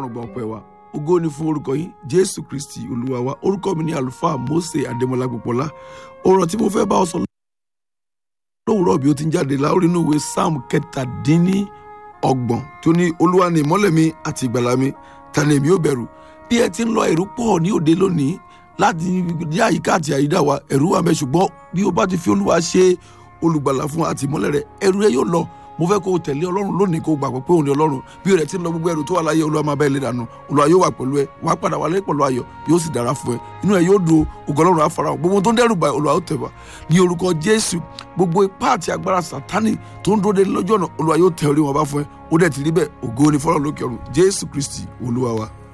ọlọ́run gba ọpẹ́ wa ògo ni fún orúkọ yín jésù kristi olúwa wa orúkọ mi ni àlùfáà mose adémọlá gbọpọlá ọ̀rọ̀ tí mo fẹ́ bá ọ sọ lówùúrọ̀ bí ó ti ń jáde láórí inú ìwé psalm kẹtàdínní ọgbọ̀n tó ní olúwa ni ìmọ́lẹ̀ mi àti ìgbàlà mi ta ni èmi ò bẹ̀rù bí ẹ ti ń lọ ẹ̀rù pọ̀ ní òde lónìí láti ní àyíká àti àyídà wa ẹ̀rù wà mẹ́ ṣùgbọ́n bí o bá ti fi olúwa ṣe olùgbàlà fún àti ìmọ́lẹ̀ rẹ ẹ̀rù rẹ yóò lọ mo fẹ́ kó o tẹ̀lé ọlọ́run lónìí kó o gbàgbọ́ pé òun ni ọlọ́run bí o rẹ̀ ti ń lọ gbogbo ẹrù tó wà láyé olúwa máa bá ẹ lé dànù olúwa yóò wà pẹ̀lú ẹ wà á padà wà lẹ́yìn pẹ̀lú ayọ̀ yóò sì dára fún ẹ inú ẹ yóò dùn ògo ọlọ́run á fara hàn gbogbo tó ń dẹ́rù bá olúwa ó tẹ̀ wá ní orúkọ jésù gbogbo ipá àti agbára sátánì tó ń dúró de lọ́jọ́ náà olúwa yóò tẹ orí wọn bá fún ẹ ó dẹ̀ ti rí bẹ́ẹ̀ ògo ni fọlọ́ lókè ọ̀run jésù kristi olúwa wa.